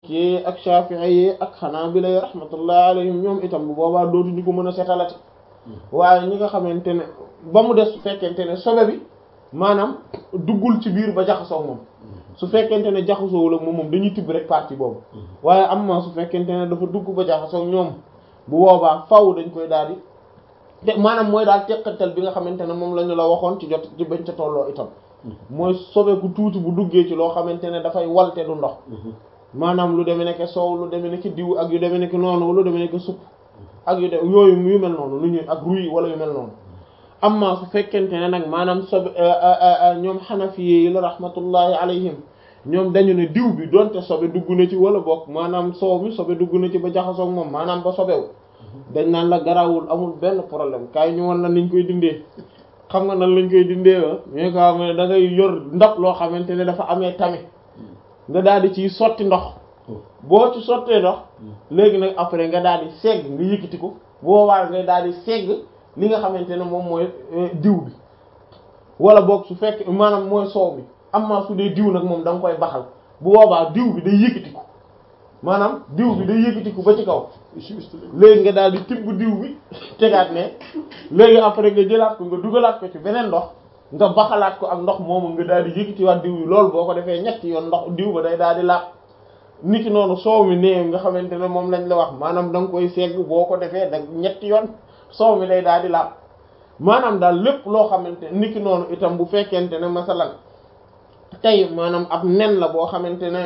ki ak Shafi'i yi ak Hanabila yi rahmatullahi alayhim ñoom itam bu boobaa dootuñu ko mën a setalati waaye ñi nga xamante ne ba mu des su fekkente ne sobe bi maanaam duggul ci biir ba jaxasoo moom su fekkente ne jaxasoowul ak moom moom dañuy tibb rek partie boobu waaye am na su fekkente ne dafa dugg ba jaxasoo ñoom bu boobaa faw dañ koy daal di te maanaam mooy daal teqatal bi nga xamante ne moom la ñu la waxoon ci jot ci bañ ca tolloo itam mooy sobeeku tuuti bu duggee ci loo xamante ne dafay walte du ndox maanaam lu demee nekk soow lu demee nekk diw ak yu demee nekk noonu lu demee nekk supp ak yu de yooyu yu mel noonu lu ñuy ak ruy wala yu mel noonu amma su fekkente ne nag maanaam sobe ñoom xanafi yi la rahmatullahi alayhim ñoom dañu ne diw bi donte sobe dugg na ci wala bokk maanaam soow mi sobe dugg na ci ba jaxasoog moom maanaam ba sobewu dañ naan la garawul amul benn problème kaay ñu wan la niñ koy dindee xam nga nan lañ koy dindee wa mais ko xam ne da ngay yor ndab loo xamante ne dafa amee tami nga daal di ciy sotti ndox boo ci sottee ndox léegi nag après nga daal di segg nga yëkkati ko boobaa nga daal di segg li nga xamante ne moom mooy diw bi wala boog su fekk maanaam mooy soow bi amma su dee diw nag moom da nga koy baxal bu boobaa diw bi day yëkkati ko maanaam diw bi day yëkkati ko ba ci kaw léegi nga daal di tibb diw bi tegaat ne léegi après nga jëlaat ko nga dugalaat ko ci beneen ndox nga baxalaat ko ak ndox moomu nga daal di yëkkatiwaat diw bi loolu boo ko defee ñetti yoon ndox diw ba day daal di laab niki noonu soow mi néew nga xamante ne moom lañ la wax maanaam da nga koy segg boo ko defee da ñetti yoon soow mi day daal di laab maanaam daal lépp loo xamante niki noonu itam bu fekkente ne masalan tey maanaam ab nen la boo xamante ne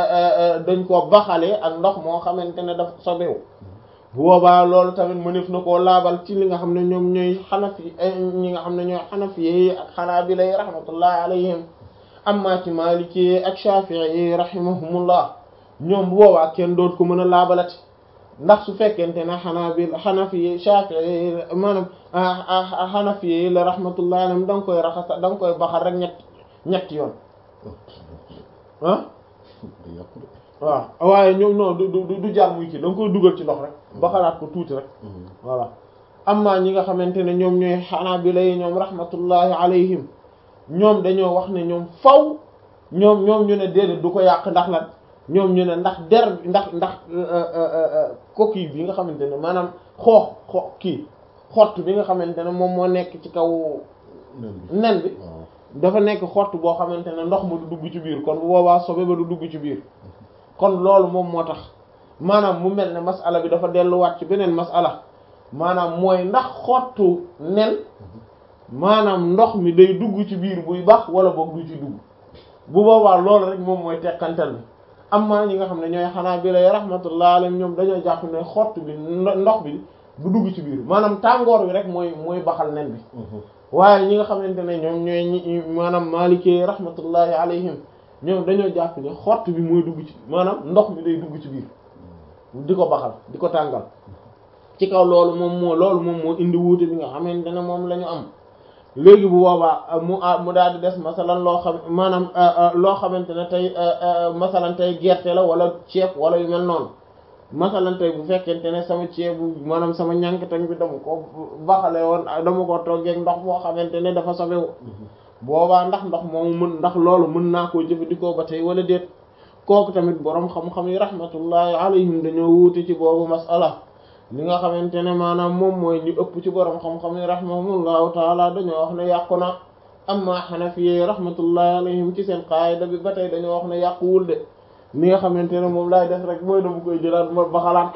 dañ koo baxalee ak ndox moo xamante ne dafa sobewu bu boobaa loolu tamit mënef na koo laabal ci li nga xam ne ñoom ñooy xanafi ñi nga xam ne ñooy xanafi yi ak xanaabila yi rahmatullahi alayhim amma ci maliki ak shafi'i yi rahimahumullah ñoom bu boobaa kenn doot ko mën a laabalati ndax su fekkente ne xanaabil xanafi yi shafi'i yi maanaam xanafi yi la rahmatullahi alayhim da nga koy raxasa da nga koy baxal rek ñett ñetti yoon ah waaw waaye ñoom non du du du jaar muy kii da nga koy dugal ci ndox rek ba xalaat ko tuuti rek voilà amma ñi nga xamante ne ñoom ñooy xanaabila yi ñoom rahmatullahi alayhim ñoom dañoo wax ne ñoom faw ñoom ñoom ñu ne déedéet du ko yàq ndax lan ñoom ñu ne ndax der ndax ndax coquille bi nga xamante ne maanaam xoox xoox kii xott bi nga xamante ne moom moo nekk ci kaw nen bi dafa nekk xott boo xamante ne ndox ma du dugg ci biir kon bu boobaa sobe ba du dugg ci biir kon loolu moom moo tax maanaam mu mel ne masala bi dafa delluwaat ci beneen masala maanaam mooy ndax xottu nen maanaam ndox mi day dugg ci biir buy bax wala boog du ci dugg bu boobaa loolu rek moom mooy tekkantal bi amma ñi nga xam ne ñooy xanaa bi lay rahmatullah alayhim ñoom dañoo jàpp ne xott bi ndox bi du dugg ci biir maanaam tàngoor bi rek mooy mooy baxal nen bi waaye ñi nga xamante ne ñoom ñooy ñi maanaam maalikee rahmatullahi alayhim ñoom dañoo jàpp ne xott bi mooy dugg ci maanaam ndox mi day dugg ci biir di ko baxal di ko tàngal ci kaw loolu moom moo loolu moom moo indi wuute bi nga xamante ne moom la ñu am léegi bu boobaa mu mu daal di des masalan loo xam maanaam loo xamante ne tey masalan tey gerte la wala ceeb wala yu mel noonu masalan tey bu fekkente ne sama ceebu maanaam sama ñànkatañ bi dama ko baxale woon dama ko toggeeg ndox moo xamante ne dafa sobewu boobaa ndax ndox moomu mën ndax loolu mën naa koo jëfandikoo ba tey wala déet kooku tamit boroom xam-xam yi rahmatullahi alayhim dañoo wuute ci boobu masala li nga xamante ne maanaam moom mooy ñu ëpp ci boroom xam-xam yi rahimahumullahu taala dañoo wax ne yàqu na amma xanafiye rahmatullahi alayhim ci seen qaayida bi ba tey dañoo wax ne yàquwul de li nga xamante ne moom laay def rek mooy dama koy jëlaat ma ba xalaat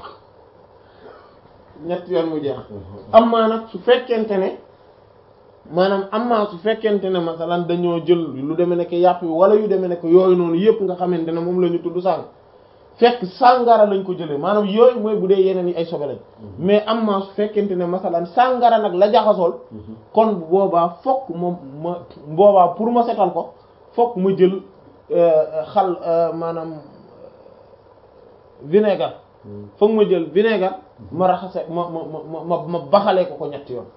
ñett yoon mu jeex amma nag su fekkente ne maanaam amma su fekkente ne masalan dañoo jël lu demee nekk yàpp yi wala yu demee nekk yooyu noonu yëpp nga xamante ne moom la ñu tudd sànq fekk sàngara lañ ko jëlee maanaam yooyu mooy bu dee yeneen yi ay sobe lañ mais amma su fekkente ne masalan sàngara nag la jaxasool kon bu boobaa fokk ma ma boobaa pour ma setal ko fokk ma jël xal maanaam vinaigre fokk ma jël vinaigre ma raxase ma ma ma ma ma baxalee ko ko ñetti yoon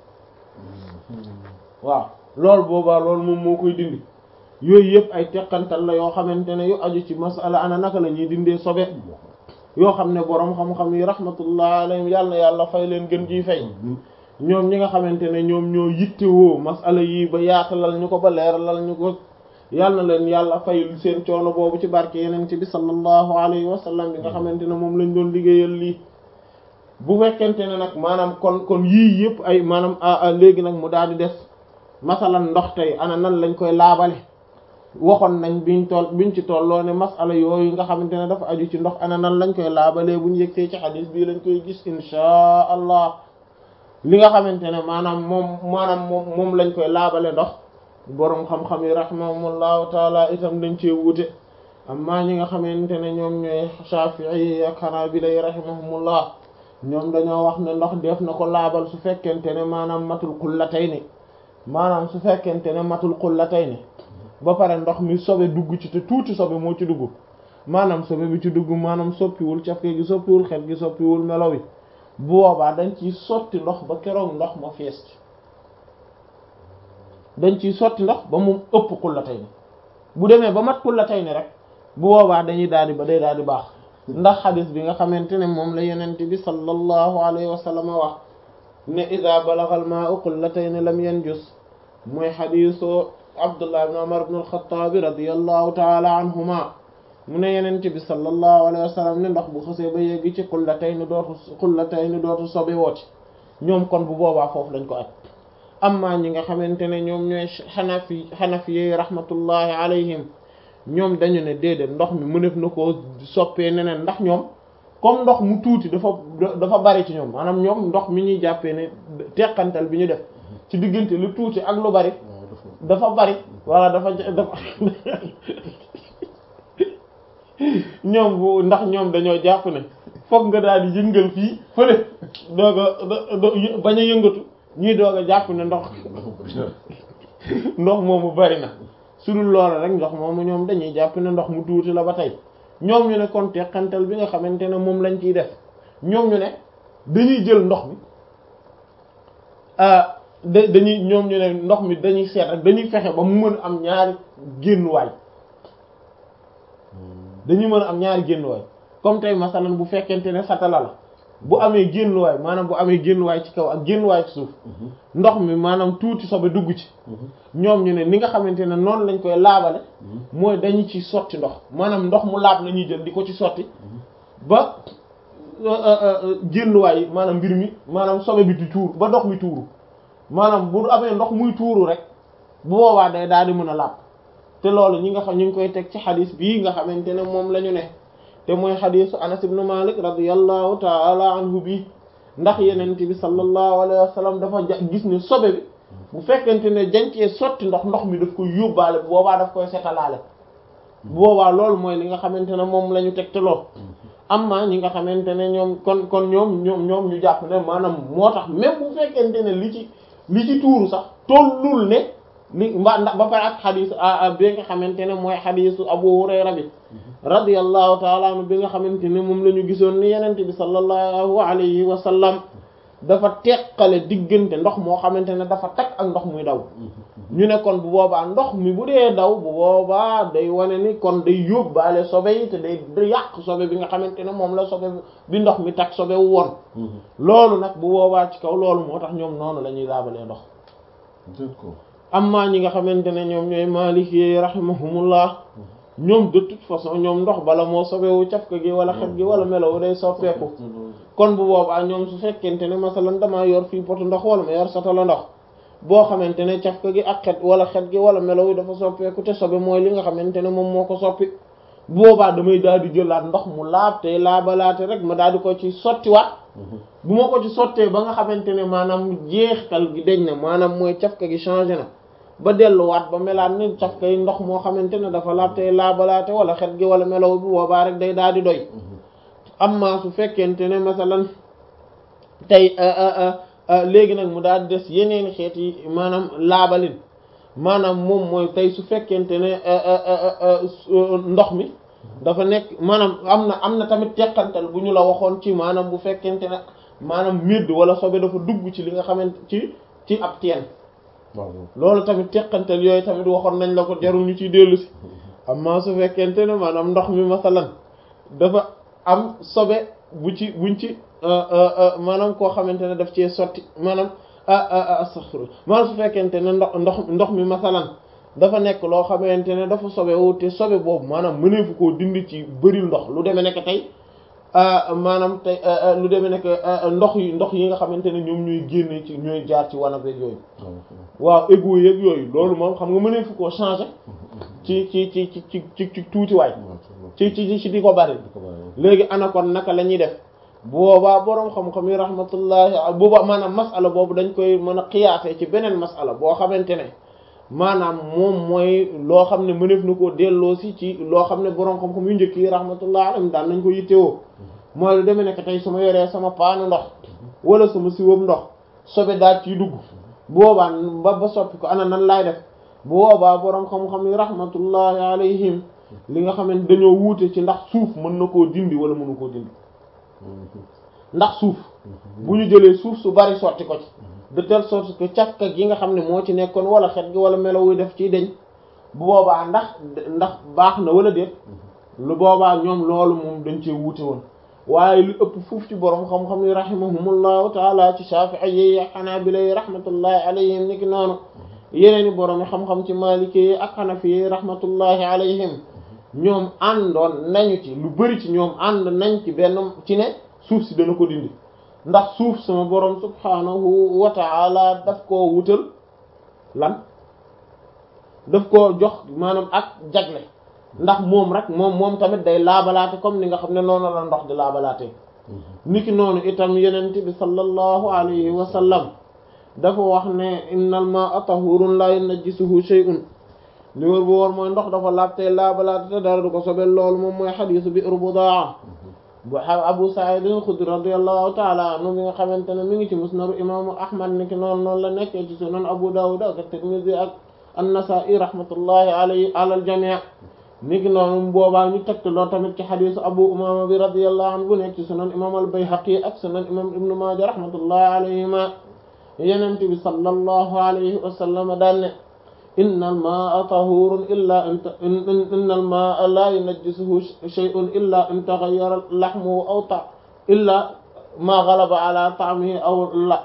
waaw loolu boobaa loolu moom moo koy dindi yooyu yëpp ay teqantal la yoo xamante ne yu aju ci masala ana naka la ñuy dindee sobe yoo xam ne boroom xam-xam yi rahmatullah alayhim yàlla na yàlla fay leen gën jiy fay ñoom ñi nga xamante ne ñoom ñoo yittewoo masala yi ba yaatalal ñu ko ba leeralal ñu ko yal na leen yàlla fayul seen coono boobu ci barke yenente bi sallallahu alayhi wa sallam bi nga xamante ne moom lañ doon liggéeyal lii bu fekkente ne nag maanaam kon kon yii yëpp ay maanaam léegi nag mu daal di des masalan ndox tey ana nan lañ koy laabale waxoon nañ biñ toll biñ ci tolloo ne masala yooyu nga xamante ne dafa aju ci ndox ana nan lañ koy laabalee buñ yëgtee ci xadis bii lañ koy gis inchaa allah li nga xamante ne maanaam moom maanaam moom moom lañ koy laabale ndox boroom xam-xam yi rahimahumullahu taala itam dañ cee wuute amma ñi nga xamante ne ñoom ñooy Shafi'i ak Hanabila yi rahimahumullah ñoom dañoo wax ne ndox def na ko laabal su fekkente ne maanaam matul qullatayni maanaam su fekkente ne matul qullatayni ba pare ndox mi sobe dugg ci te tuuti sobe moo ci dugg maanaam sobe bi ci dugg maanaam soppiwul cafke gi soppiwul xet gi soppiwul melo wi bu boobaa dañ ciy sotti ndox ba keroog ndox ma fees ci dañ ciy sotti ndox ba mu ëpp qullatayni bu demee ba mat qullatayni rek bu boobaa dañuy daal di ba day daal di baax ndax xadis bi nga xamante ne moom la yenente bi sallallahu alayhi wa sallam wax ne ida balagha al ma'u qullatayn lam yanjus mooy xadisu abdullah ibn umar ibn al-khattab radiyallahu ta'ala anhuma mu ne yenente bi sallallahu alayhi wa sallam ne ndox bu xësee ba yegg ci qullatayn dootu qullatayn dootu sobe wooti ñoom kon bu boobaa foofu lañ ko aj amma ñi nga xamante ne ñoom ñooy xanafi xanafi yi rahmatullahi alayhim ñoom dañu ne déedéet ndox mi mënef na koo soppee neneen ndax ñoom comme ndox mu tuuti dafa dafa bari ci ñoom maanaam ñoom ndox mi ñuy jàppee ne teqantal bi ñu def ci diggante lu tuuti ak lu bari dafa bari walla dafa dafa ñoom bu ndax ñoom dañoo jàpp ne fokk nga daal di yëngal fii fële doog a bañ a yëngatu ñuy doog a jàpp ne ndox ndox moomu bari na su dul loola rek ndox moomu ñoom dañuy jàpp ne ndox mu tuuti la ba tey ñoom ñu ne kon teqantal bi nga xamante ne moom lañ ciy def ñoom ñu ne dañuy jël ndox mi da dañuy ñoom ñu ne ndox mi dañuy seet rek dañuy fexe ba mu mën a am ñaari génnuwaay dañuy mën a am ñaari génnuwaay comme tey masalan bu fekkente ne satala la bu amee génnuwaay maanaam bu amee génnuwaay ci kaw ak génnuwaay ci suuf ndox mi maanaam tuuti sobe dugg ci ñoom ñu ne ni nga xamante ne noonu lañ koy laabale mooy dañu ci sotti ndox maanaam ndox mu laab la ñuy jël di ko ci sotti ba génnuwaay maanaam mbir mi maanaam sobe bi di tuur ba ndox mi tuuru maanaam bu amee ndox muy tuuru rek bu boobaa day daal di mën a laab te loolu ñi nga xam ñu ngi koy teg ci xadis bii nga xamante ne moom la ñu ne te mooy xadisu anas ibnu malik radiyallahu taala anhu bi ndax yenente bi sallallahu alayhi wa sallam dafa gis ne sobe bi bu fekkente ne jancee sotti ndox ndox mi daf koy yóbbaale bu boobaa daf koy setalaale bu boobaa loolu mooy li nga xamante ne moom la ñu teg te lool amma ñi nga xamante ne ñoom kon kon ñoom ñoom ñoom ñu jàpp ne maanaam moo tax même bu fekkente ne li ci li ci tuuru sax tollul ne li mbaa ndax ba pare ak xadiis bi nga xamante ne mooy xadiisu Abu Hurayra bi radiyallahu taala anhu bi nga xamante ne moom la ñu gisoon ni yenente bi sallallahu alayhi wa sallam dafa teqale diggante ndox moo xamante ne dafa takk ak ndox muy daw ñu ne kon bu boobaa ndox mi bu dee daw bu boobaa day wane ni kon day yóbbaale sobe yi te day da yàq sobe bi nga xamante ne moom la sobe bi ndox mi takk sobe wu woon loolu nag bu boobaa ci kaw loolu moo tax ñoom noonu la ñuy laabalee ndox amma ñi nga xamante ne ñoom ñooy maliki rahimahumullah ñoom de toute façon ñoom ndox bala moo sobewu cafka gi wala xet gi wala melowu day soppeeku kon bu boobaa ñoom su fekkente ne masalan damaa yor fii potu ndox wala ma yor satala ndox boo xamante ne cafka gi ak xet wala xet gi wala melowu dafa soppeeku te sobe mooy li nga xamante ne moom moo ko soppi bu boobaa damay daal di jëlaat ndox mu laab te laabalaate rek ma daal di ko ci sottiwaat bu ma ko ci sottee ba nga xamante ne maanaam jeextal gi deñ na maanaam mooy cafka gi changé na ba delluwaat ba melaat ni cafka yi ndox moo xamante ne dafa laab tey laabalaate wala xet gi wala melaw bi boobaa rek day daal di doy amma su fekkente ne masalan tey léegi nag mu daal di des yeneen xeet yi maanaam laabalin maanaam moom mooy tey su fekkente ne ndox mi dafa nekk maanaam am na am na tamit teqantal bu ñu la waxoon ci maanaam bu fekkente ne maanaam midd wala sobe dafa dugg ci li nga xamante ci ci ab teen loolu tamit teqantal yooyu tamit waxoon nañ la ko jarul ñu ciy dellu si amma su fekkente ne maanaam ndox mi masalan dafa am sobe bu ci buñ ci maanaam koo xamante ne daf cee sotti maanaam astaghfirullah maanaam su fekkente ne ndox ndox ndox mi masalan dafa nekk loo xamante ne dafa sobewu te sobe boobu maanaam mëneefu koo dindi ci bëril ndox lu demee nekk tey maanaam tey lu demee nekk ndox yi ndox yi nga xamante ne ñoom ñooy génne ci ñooy jaar ci wanag beeg yooyu waaw égout yeeg yooyu loolu moom xam nga mëneefu koo changer ci ci ci ci ci ci ci tuuti waay ci ci ci di ko bari léegi ana kon naka la ñuy def boobaa boroom xam-xam yi rahmatullahi boobaa maanaam masala boobu dañ koy mën a xiyaatee ci beneen masala boo xamante ne maanaam moom mooy loo xam ne mëneef na koo delloo si ci loo xam ne boroom xam-xam yu njëkk yi rahmatullahi alayhim daan nañ ko yittewoo mooy lu demee nekk tey su ma yoree sama paanu ndox wala sama siwam ndox sobe daal ciy dugg boobaa ba ba soppi ko ana nan laay def boobaa boroom xam-xam yi rahmatullahi alayhim li nga xamante dañoo wuute ci ndax suuf mën na koo dindi wala mënu koo dindi ndax suuf bu ñu jëlee suuf su bari sotti ko ci de telle sorte que càkka gi nga xam ne moo ci nekkoon wala xet gi wala melo wuy def ciy deñ bu boobaa ndax ndax baax na wala déet lu boobaa ñoom loolu moom dañ cee wuute woon waaye lu ëpp fuuf ci borom xam-xam yi rahimahumullahu taala ci Shafi'i yi ak Hanabila yi rahmatullahi alayhim niki noonu yeneeni borom xam-xam ci Maliki yi ak Hanafi yi rahmatullahi alayhim ñoom àndoon nañu ci lu bari ci ñoom ànd nañ ci benn ci ne suuf si dana ko dindi ndax suuf sama borom subhanahu wa ta'ala daf koo wutal lan daf koo jox maanaam ak jagle ndax moom rek moom moom tamit day laabalaate comme ni nga xam ne noonu la ndox di laabalaate niki noonu itam yenent bi sallallahu alayhi wa sallam dafa wax ne innal ma'a tahurun la yunajjisuhu shay'un li wër bu wóor mooy ndox dafa laab tey laabalaate te dara du ko sobel loolu moom mooy xadiisu bi'r budaa bu Abu Sa'id al-Khudri radiyallahu ta'ala anhu mi nga xamante ne mi ngi ci musnadu imaamu Ahmad niki noonu noonu la nekkee ci sunan Abu Dawud ak Tirmidhi ak an-Nasa'i rahmatullahi alayhi ala al-jami' niki noonu boobaa ñu tegtaloo tamit ci xadiisu Abu Umama bi radiyallahu anhu bu nekk ci sunan imaam al-Bayhaqi ak sunan imaam Ibn Maaja rahmatullahi alayhima Yonent bi sallallahu alayhi wa sallam daan ne inna al-maa'a tahuurun illaa inna al-maa'a laa yunajjisuhu shay'un illaa in taghayyara lahmuhu aw ta illaa maa ghalaba ala ta'mihi aw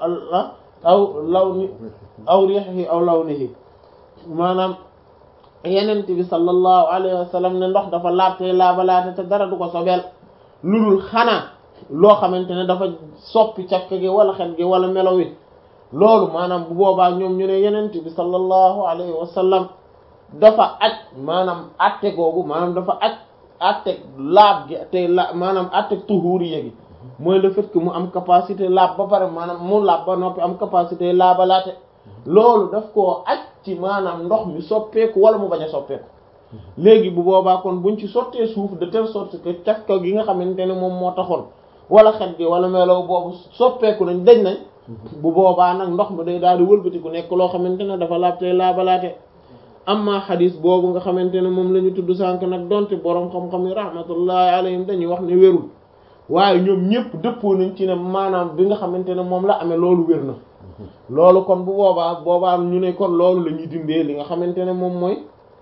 aw lawni aw riihihi aw lawnihi maanaam Yonent bi sallallahu alayhi wa sallam ne ndox dafa laabte laabalaate te dara du ko sobeel lu dul xanaa loo xamante ne dafa soppi càkk gi wala xet gi wala melo wi loolu maanaam bu boobaa ñoom ñu ne yenent bi sallallahu alayhi wa sallam dafa aj maanaam atte googu maanaam dafa aj atte laab gi te la maanaam atte tuhuriya gi mooy le fait que mu am capacité laab ba pare maanaam mu laab ba noppi am capacité laabalaate loolu daf koo aj ci maanaam ndox mi soppeeku wala mu bañ a soppeeku léegi bu boobaa kon buñ ci sottee suuf de telle sorte que cafka gi nga xamante ne moom moo taxoon wala xet gi wala melow boobu soppeeku nañ dañ nañ bu boobaa nag ndox mi day daal di wëlbatiku nekk loo xamante ne dafa laabtee laabalaate amma xadis boobu nga xamante ne moom la ñu tudd sànk nag donte boroom xam-xam yi rahmatullahi alayhim dañuy wax ne wérul waaye ñoom ñëpp dëppoo nañ ci ne maanaam bi nga xamante ne moom la amee loolu wér na loolu kon bu boobaa boobaa ñu ne kon loolu la ñuy dindee li nga xamante ne moom mooy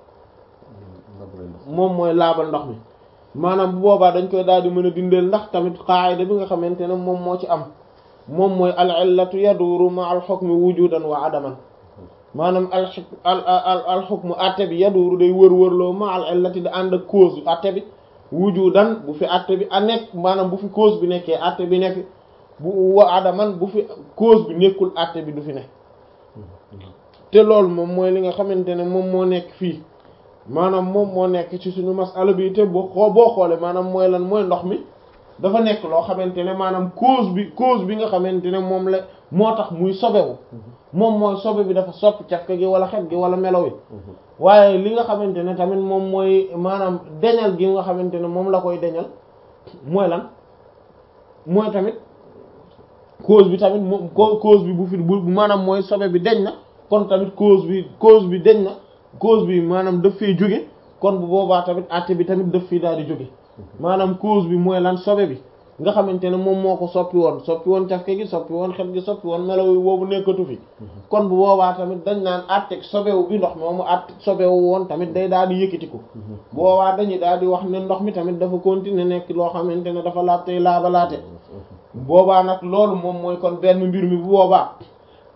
moom mooy laabal ndox mi maanaam bu boobaa dañ koy daal di mën a dindeel ndax tamit qaayida bi nga xamante ne moom moo ci am moom mooy al illatu yaduuru ma al hukmi wujudan wa adaman maanaam al al al hukmu atte bi yaduuru day wër-wërloo ma al illati da ànd ak cause bi atte bi wujudan bu fi atte bi a nekk maanaam bu fi cause bi nekkee atte bi nekk bu wa adaman bu fi cause bi nekkul atte bi du fi ne te loolu moom mooy li nga xamante ne moom moo nekk fii maanaam moom moo nekk ci suñu masala bi te boo xoo boo xoolee maanaam mooy lan mooy ndox mi dafa nekk loo xamante ne maanaam cause bi cause bi nga xamante ne moom la moo tax muy sobewu moom mooy sobe bi dafa sopp cafka gi wala xet gi wala melo wi waaye li nga xamante ne tamit moom mooy maanaam deñal gi nga xamante ne moom la koy deñal mooy lan mooy tamit cause bi tamit moom cause bi bu fi bu maanaam mooy sobe bi deñ na kon tamit cause bi cause bi deñ na cause bi maanaam daf fee jóge kon bu boobaa tamit àtte bi tamit daf fii daal di jóge maanaam cause bi mooy lan sobe bi nga xamante ne moom moo ko soppi woon soppi woon cafke gi soppi woon xet gi soppi woon melaw yi boobu nekkatu fi kon bu boobaa tamit dañ naan àtteeg sobewu bi ndox moomu àtte sobewu woon tamit day daal di yëkkatiku boobaa dañuy daal di wax ne ndox mi tamit dafa continuer nekk loo xamante ne dafa laab tey laabalaate boobaa nag loolu moom mooy kon benn mbir mi bu boobaa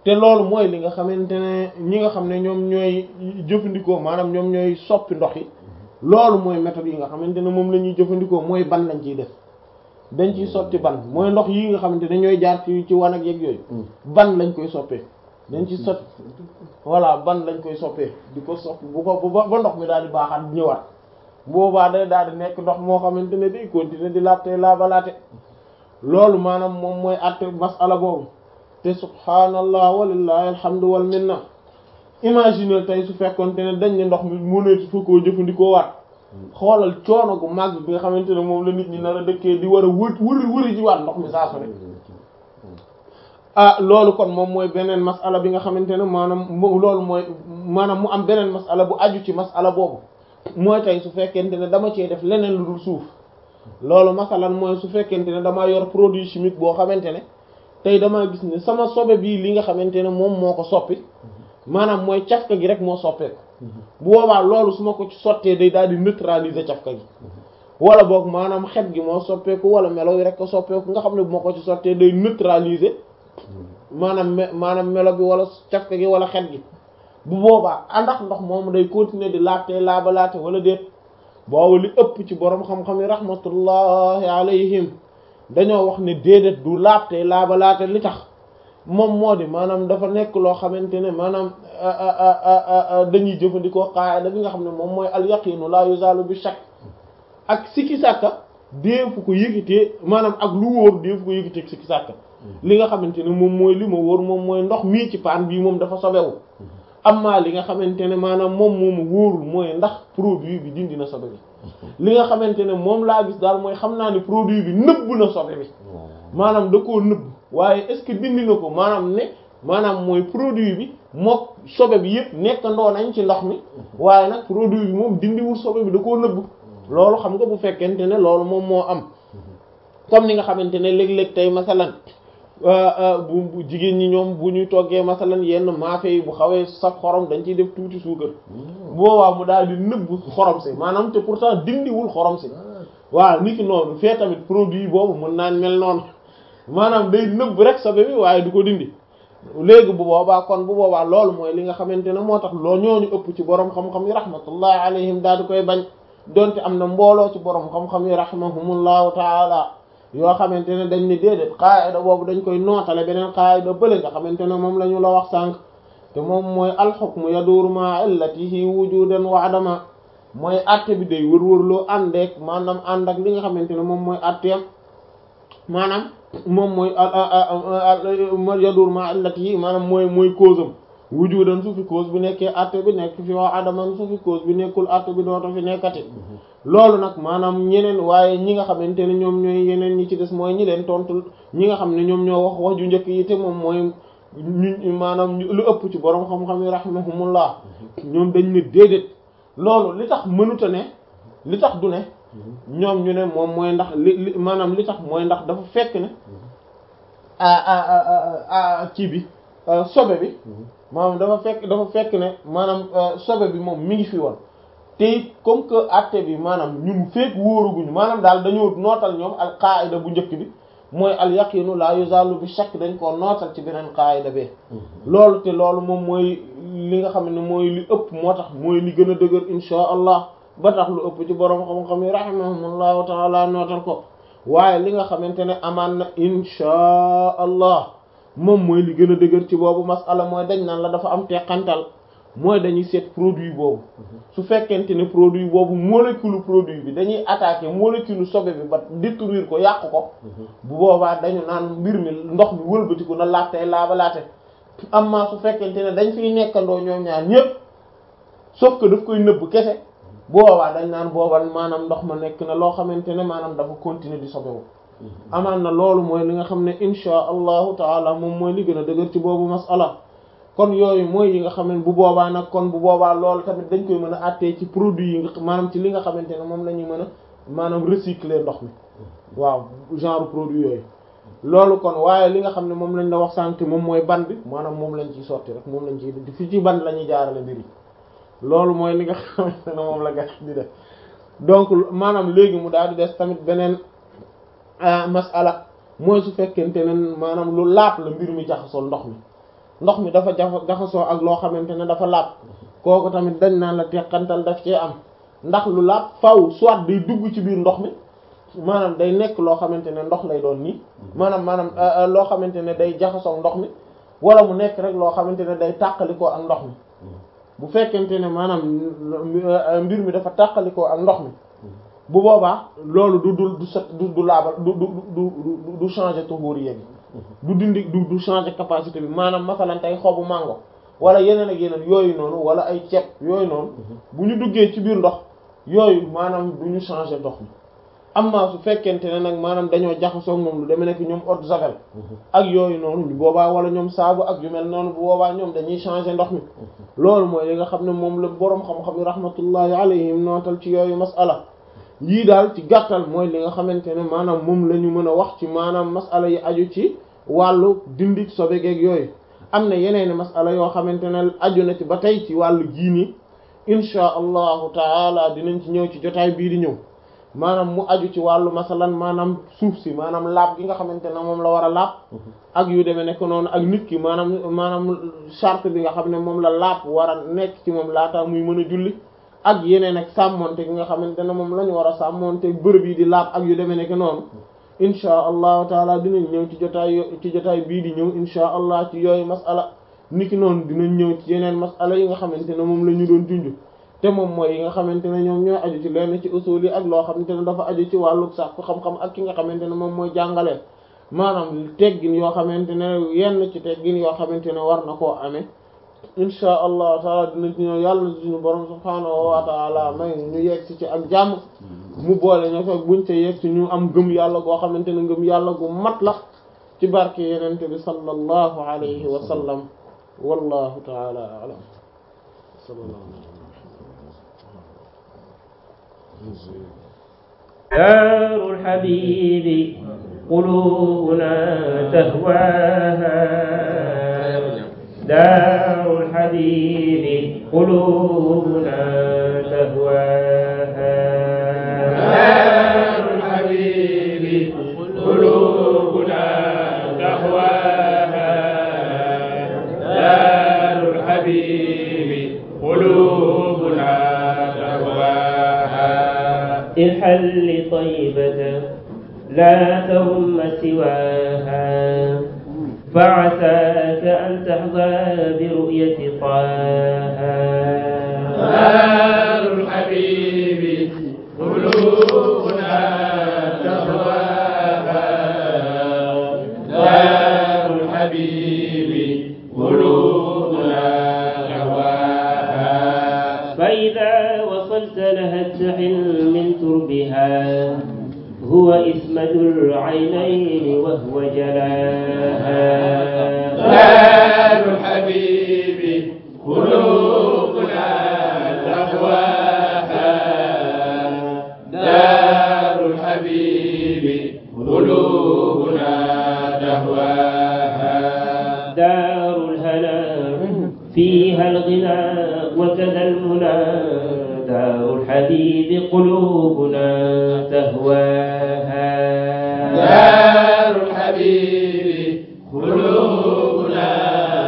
te loolu mooy li nga xamante ne ñi nga xam ne ñoom ñooy jëfandikoo maanaam ñoom ñooy soppi ndox yi loolu mooy méthode yi nga xamante ne moom la ñuy jëfandikoo mooy ban lañ ciy def dañ ciy sotti ban mooy ndox yi nga xamante ne ñooy jaar ci ci wan ak yeeg yooyu ban lañ koy soppee dañ ci sotti voilà ban lañ koy soppee di ko soppi bu ko ba ndox mi daal di baaxaat ñëwaat boobaa day daal di nekk ndox moo xamante ne day continuer di laabte laabalaate loolu maanaam moom mooy àtte masala boobu te subhaanallah walillahi alhamdu wal minna imaginer tey su fekkonte ne dañ ne ndox mi mëneetu fa koo jëfandikoo waat xoolal coono gu màgg bi nga xamante ne moom la nit ñi nar a dëkkee di war a wër wëri wëri ji waat ndox mi saa su ne ah loolu kon moom mooy beneen masala bi nga xamante ne maanaam loolu mooy maanaam mu am beneen masala bu aju ci masala boobu mooy tey su fekkente ne dama cee def leneen lu dul suuf loolu masalan mooy su fekkente ne damaa yor produit chimique boo xamante ne tey damaa gis ne sama sobe bii li nga xamante ne moom moo ko soppi maanaam mooy cafka gi rek moo soppeeku bu boobaa loolu su ma ko ci sottee day daal di neutraliser cafka gi wala boog maanaam xet gi moo soppeeku wala melo yi rek ko soppeeku nga xam ne bu ma ko ci sottee day neutraliser maanaam me maanaam melo bi wala cafka gi wala xet gi bu boobaa àndax ndox moom day continuer di laatee laabalaate wala déet boobu li ëpp ci borom xam-xam yi rahmatullahi alayhim dañoo wax ne déedéet du laabte laabalaate li tax moom moo di maanaam dafa nekk loo xamante ne maanaam dañuy jëfandikoo qaida bi nga xam ne moom mooy al yaqinu la yuzalu bi shakk ak sikki sàkka déefu ko yëgitee maanaam ak lu wóor déefu ko yëgitee sikki sàkka li nga xamante ne moom mooy li ma wóor moom mooy ndox mii ci paan bii moom dafa sobewu amma li nga xamante ne maanaam moom moomu wóorul mooy ndax produit bi dindi na sobe bi li nga xamante ne moom laa gis daal mooy xam naa ne produit bi nëbb na sobe bi maanaam da koo nëbb waaye est-ce que dindi na ko maanaam ne maanaam mooy produit bi mook sobe bi yëpp nekkandoo nañ ci ndox mi waaye nag produit bi moom dindiwul sobe bi da koo nëbb loolu xam nga bu fekkente ne loolu moom moo am comme ni nga xamante ne léeg-léeg tey masalan bu jigéen ñi ñoom bu ñuy toggee masalan yenn maafe yi bu xawee saf xorom dañ ciy def tuuti suukar boobaa mu daal di nëbb xorom si maanaam te pourtant dindiwul xorom si waaw niki noonu fee tamit produit boobu mën naan mel noonu maanaam day nëbb rek sobe bi waaye du ko dindi léegi bu boobaa kon bu boobaa loolu mooy li nga xamante ne moo tax loo ñooñu ëpp ci borom xam-xam yi rahmatullahi alayhim daal di koy bañ donte am na mbooloo ci borom xam-xam yi rahimahumullahu taala yoo xamante ne dañ ne déedéet qaayida boobu dañ koy nootale beneen qaayida bële nga xamante ne moom la ñu la wax sànq te moom mooy alxukmu yaduuru ma illatihi wujudan wa adama mooy atte bi day wër-wërloo àndeek maanaam ànd ak li nga xamante ne moom mooy atteem maanaam moom mooy yaduuru ma illatihi maanaam mooy mooy cause am wujudan su fi cause bi nekkee atte bi nekk fi wa adaman su fi cause bi nekkul atte bi dooto fi nekkati loolu nag maanaam ñeneen waaye ñi nga xamante ne ñoom ñooy yeneen ñi ci des mooy ñi leen tontu ñi nga xam ne ñoom ñoo wax wax ju njëkk yi te moom mooy ñu maanaam lu ëpp ci borom xam-xam yi rahimahumullah ñoom dañ ne déedéet loolu li tax mënuta ne li tax du ne ñoom ñu ne moom mooy ndax li li maanaam li tax mooy ndax dafa fekk ne a kii bi sobe bi maanaam dafa fekk dafa fekk ne maanaam sobe bi moom mi ngi fi woon te it comme que acte bi maanaam ñun fekk wóoruguñu maanaam daal dañoo nootal ñoom al qaida bu njëkk bi mooy al yaqinu la yuzalu bi shakk dañ koo nootal ci beneen qaida bi loolu te loolu moom mooy li nga xam ne mooy li ëpp moo tax mooy li gën a dëgër insha allah ba tax lu ëpp ci borom xam-xam yi rahimahumullahu taala nootal ko waaye li nga xamante ne amaan na insha allah moom mooy li gën a dëgër ci boobu masala mooy dañ naan la dafa am teqantal mooy dañuy seet produit boobu su fekkente ne produit boobu molécule produit bi dañuy attaquer molécule sobe bi ba détruire ko yàq ko bu boobaa dañu naan mbir mi ndox mi wëlbatiku na laatee laabalaate amma su fekkente ne dañ fiy nekkandoo ñoom ñaar ñépp sauf que daf koy nëbb kese boobaa dañ naan boobal maanaam ndox ma nekk na loo xamante ne maanaam dafa continuer di sobewu amaan na loolu mooy li nga xam ne insha allahu taala moom mooy li gën a dëgër ci boobu masala kon yooyu mooy yi nga xam ne bu boobaa nag kon bu boobaa loolu tamit dañ koy mën a àttee ci produit yi nga maanaam ci li nga xamante ne moom la ñuy mën a maanaam recycler ndox mi waaw genre produit yooyu loolu kon waaye li nga xam ne moom lañ la wax sànq moom mooy ban bi maanaam moom lañ ciy sotti rek moom lañ ciy di fi ci ban la ñuy jaarale mbir yi loolu mooy li nga xamante ne moom la gas di def donc maanaam léegi mu daal di des tamit beneen masala mooy su fekkente ne maanaam lu laap la mbir mi jaxasoo ndox mi ndox mi dafa jafa jaxasoo ak loo xamante ne dafa laab kooku tamit dañ naan la teqantal daf cee am ndax lu laab faw soit day dugg ci biir ndox mi maanaam day nekk loo xamante ne ndox lay doon nii maanaam maanaam loo xamante ne day jaxasoo ndox mi wala mu nekk rek loo xamante ne day tàqalikoo ak ndox mi bu fekkente ne maanaam mbir mi dafa tàqalikoo ak ndox mi bu boobaa loolu du du du set du du laabal du du du du changer tuhuriyya bi du dindi du du changer capacité bi maanaam masalan tey xobu mango wala yeneen ak yeneen yooyu noonu wala ay ceeb yooyu noonu bu ñu duggee ci biir ndox yooyu maanaam du ñu changer ndox mi amma su fekkente ne nag maanaam dañoo jaxasoo moom lu demee nekk ñoom eau de javel ak yooyu noonu boobaa wala ñoom saabu ak yu mel noonu bu boobaa ñoom dañuy changer ndox mi loolu mooy li nga xam ne moom la boroom xam-xam yi rahmatullahi alayhim nootal ci yooyu masala lii daal ci gàttal mooy li nga xamante ne maanaam moom la ñu mën a wax ci maanaam masala yi aju ci wàllu dindi sobegeeg yooyu am na yeneen masala yoo xamante ne aju na ci ba tey ci wàllu giini insha allahu taala dinañ ci ñëw ci jotaay bii di ñëw maanaam mu aju ci wàllu masalan maanaam suuf si maanaam laab gi nga xamante ne moom la war a laab ak yu demee nekk noonu ak nit ki maanaam maanaam charte bi nga xam ne moom la laab war a nekk ci moom laataa muy mën a julli ak yeneen ak sàmmonte gi nga xamante ne moom la ñu war a sàmmonte bërëb yi di laab ak yu demee nekk noonu inchaa allahu taala dinañ ñëw ci jotaay ci jotaay bii di ñëw inchaa allah ci yooyu masala niki noonu dinañ ñëw ci yeneen masala yi nga xamante ne moom la ñu doon junj te moom mooy yi nga xamante ne ñoom ñoo aju ci lenn ci usul yi ak loo xamante ne dafa aju ci wàllu sàkku xam-xam ak ki nga xamante ne moom mooy jàngale maanaam teggin yoo xamante ne yenn ci teggin yoo xamante ne war na koo amee insha allah taala dina ci ñëw yàlla suñu borom subhaanahu wa taala may ñu yegg ci ak jàmm mu boole ñoo fekk buñ ca yegg ci ñu am gëm yàlla goo xamante ne ngëm yàlla gu mat la ci barke yenente bi sallallahu alayhi wa sallam wallahu taala a'lam دار الحبيب قلوبنا تهواها دار الحبيب قلوبنا تهواها دار الحبيب قلوبنا تهواها دار الحبيب قلوبنا تهواها الحل طيبة لا تهم سواها فعساك أن تحظى برؤية طه دار الحبيب قلوبنا تهواها دار الحبيب قلوبنا تهواها فإذا وصلت لها اتحل من تربها هو إسمد العينين وهو جلاها دار الحبيب قلوبنا تهواها دار الحبيب قلوبنا تهواها دار الهنا فيها الغنى وكذا المنى دار الحبيب قلوبنا تهواها دار الحبيب قلوبنا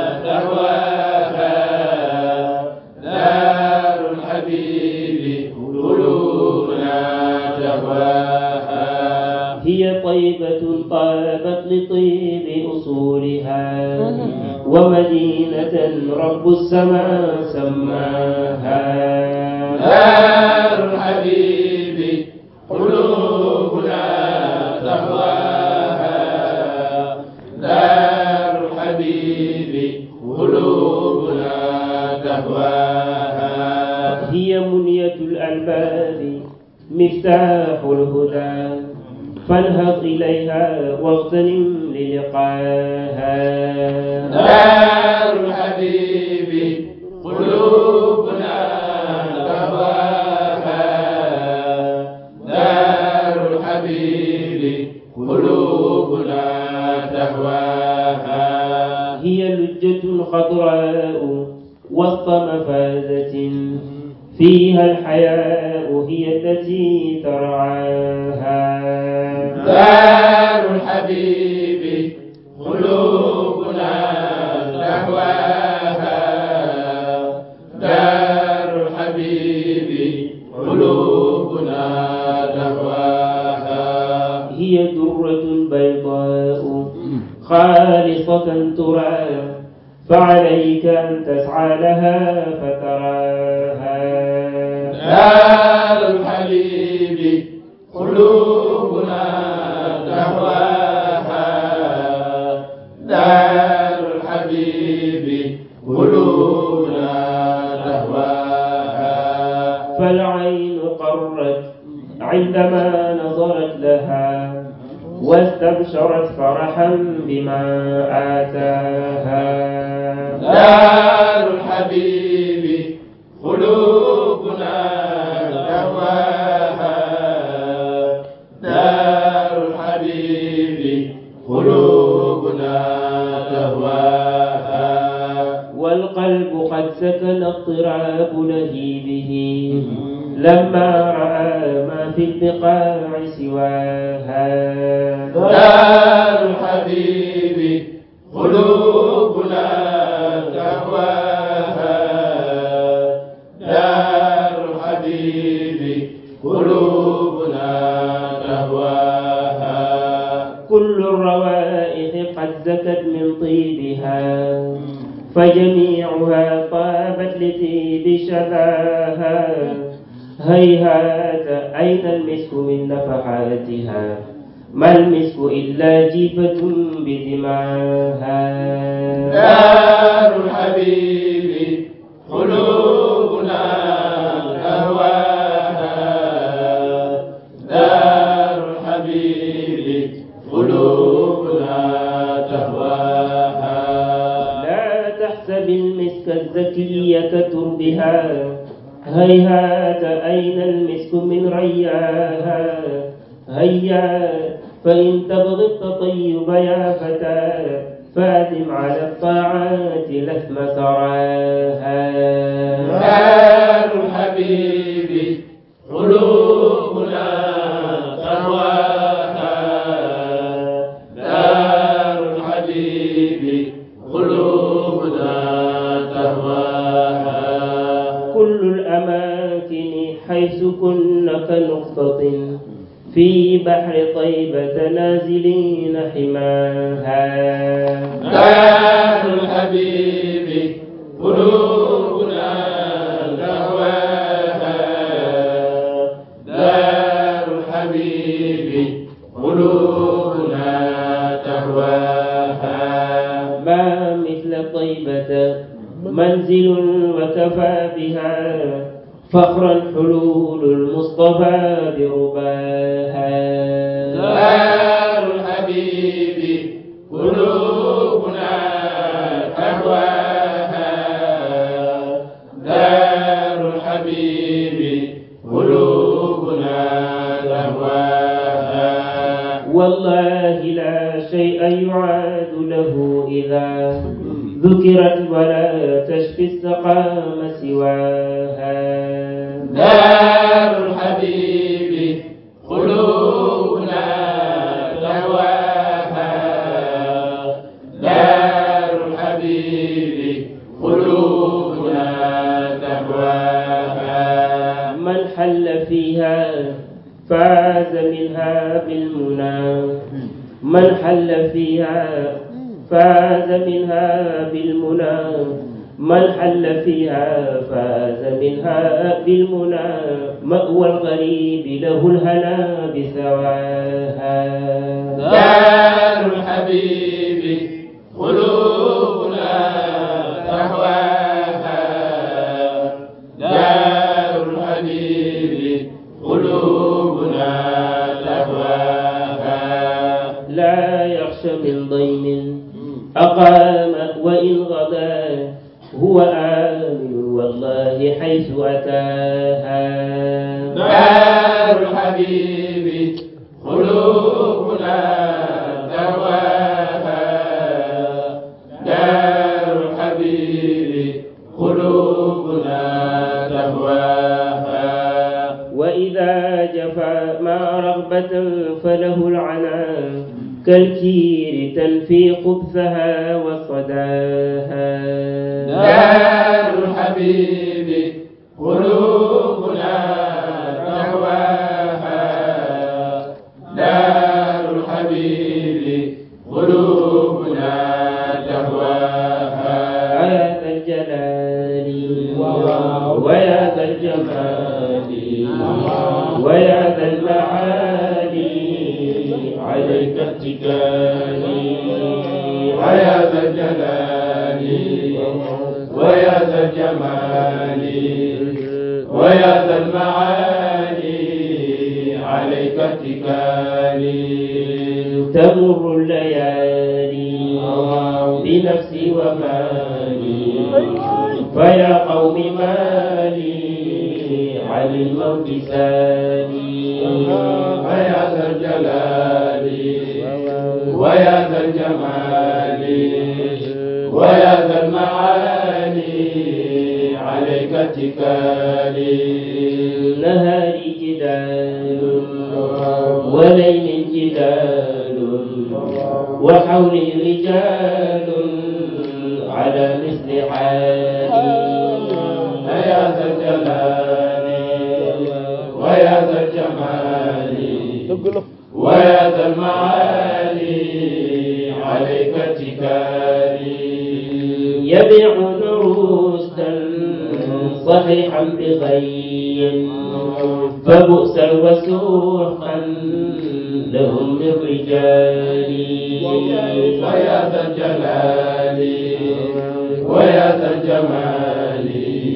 تهواها دار الحبيب قلوبنا تهواها هي طيبة طابت لطيب أصولها ومدينة رب السماء سماها دار الحبيب قلوبنا تهواها دار الحبيب قلوبنا تهواها هي منية الألباب مفتاح الهدى فانهض إليها واغتنم للقاها دار الحبيب قلوبنا تهواها دار الحبيب قلوبنا تهواها هي لجة خضراء وسط مفازة فيها الحياء هي التي ترعاها دار الحبيب قلوبنا بيضاء خالصة ترى فعليك أن تسعى لها فتراها دار الحبيب قلوبنا تهواها دار الحبيب قلوبنا تهواها فالعين قرت عندما نظرت لها واستبشرت فرحا بما آتاها دار الحبيب قلوبنا تهواها دار الحبيب قلوبنا تهواها والقلب قد سكن اضطراب لهيبه لما رأى ما في البقاع سواها دار الحبيب قلوبنا تهواها دار الحبيب قلوبنا تهواها كل الروائح قد زكت من طيبها فجميعها طابت لطيب شذاها هيهات أين المسك من نفحاتها ما المسك إلا جيفة بدماها دار الحبيب قلوبنا تهواها دار الحبيب قلوبنا تهواها لا تحسب المسك الزكي كتربها هيهات أين المسك من رياها هيا فإن تبغي التطيب يا فتى فاتم على الطاعات لثم ثراها دار الحبيب قلوبنا تهواها دار الحبيب قلوبنا تهواها كل الأماكن حيث كن كنقطة في بحر طيبة نازلين حماها دار الحبيب قلوبنا تهواها دار الحبيب قلوبنا تهواها ما مثل طيبة منزل وكفى بها فخرا حلول المصطفى برباها دار الحبيب قلوبنا تهواها دار الحبيب قلوبنا تهواها والله لا شيء يعاد له إذا ذكرت ولا تشفي السقام سواها دار الحبيب قلوبنا تهواها دار الحبيب قلوبنا تهواها من حل فيها فاز منها بالمنى من حل فيها فاز منها بالمنى من حل فيها فاز منها بالمنى مأوى الغريب له الهنا بثواها دار الحبيب قلوبنا تهواها دار الحبيب قلوبنا تهواها لا يخشى من ضيم أقام وإن غدا هو آمن والله حيث أتاها دار الحبيب قلوبنا تهواها دار الحبيب قلوبنا تهواها وإذا جفا ما رغبة فله العنان كالكير تنفي خبثها وصداها دار الحبيب قلوبنا تهواها دار الحبيب الحبيب قلوبنا تهواها يا ذا الجلال ويا ذا الجمال ويا ذا المعالي عليك اتكالي ويا ذا الجلال ويا ذا الجمال ويا ذا المعالي عليك اتكالي تمر الليالي بنفسي ومالي فيا قوم مالي عن الموت سالي ويا ذا الجلال ويا ذا الجمال ويا ذا المعالي عليك اتكالي نهاري جدال وليل جدال وحولي رجال على مثل حالي يا ذا الجلال ويا ذا الجمال ويا ذا المعالي عليك اتكالي يبيعون رشدا صحيحا بغي فبؤسا وسوحا لهم من رجالي ويا ذا الجلال ويا ذا الجمال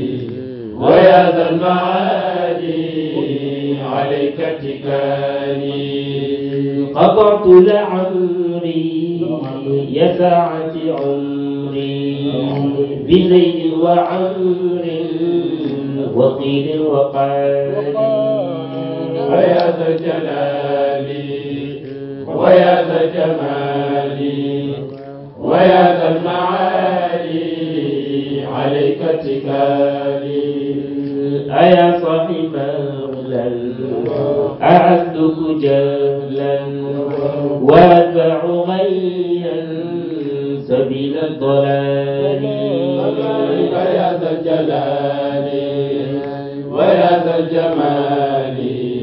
ويا ذا المعالي عليك اتكالي قطعت لعمري يا ساعة عمري بزيد وعمر وقيل وقال ويا ذا الجلال ويا ذا الجمال ويا ذا المعالي عليك اتكالي أيا صاحب أغلى أعزك جهلا وأتبع غيا سبيل الضلال ويا ذا الجلال ويا ذا الجمال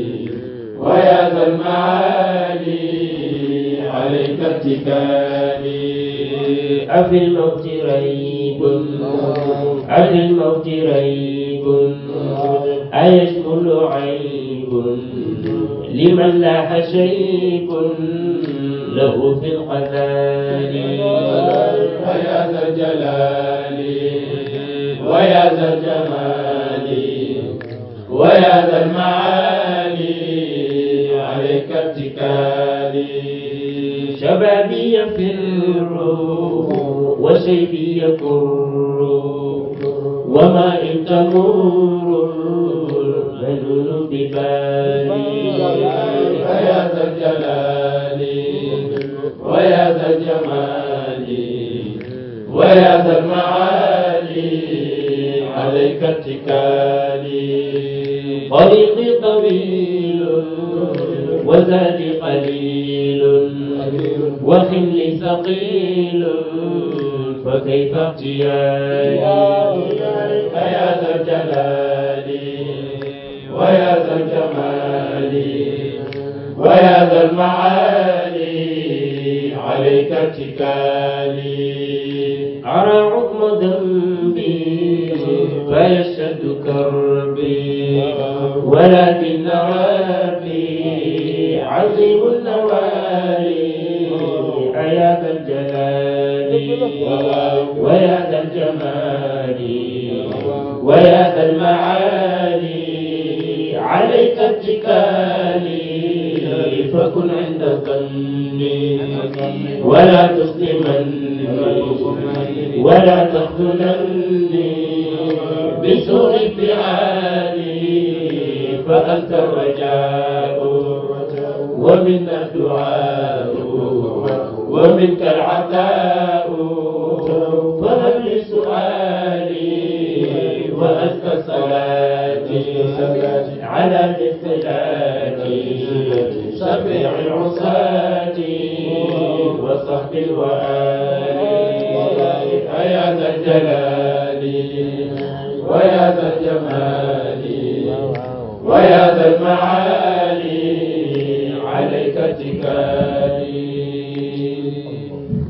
ويا ذا المعالي عليك اتكالي أفي الموت ريب أفي الموت ريب أيشمل عيب لمن لاح شيب له في القتال ويا ذا الجلال ويا ذا الجمال ويا ذا المعالي عليك اتكالي شبابي يفر وشيبي يكر وما إن تمر المنون ببالي ويا ذا الجلال ويا ذا الجمال ويا ذا المعالي عليك اتكالي طريقي طويل وزادي قليل وحملي ثقيل فكيف اغتيالي ويا ذا الجلال ويا ذا الجمال ويا ذا المعالي عليك اتكالي أرى عظم ذنبي فيشهد كربي ولكن ربي عظيم النوالي أيا ذا الجلال ويا ذا الجمال ويا ذا المعالي عليك اتكالي فكن عند ظني ولا تسلمني ولا تخذلني بسوء فعالي فأنت الرجاء ومنا الدعاء ومنك العطاء فهب لي سؤالي وأزكى صلاتي على مثلاتي شفيع العصاة وصحب الوآل يا ذا الجلال ويا ذا الجمال ويا ذا المعالي عليك اتكالي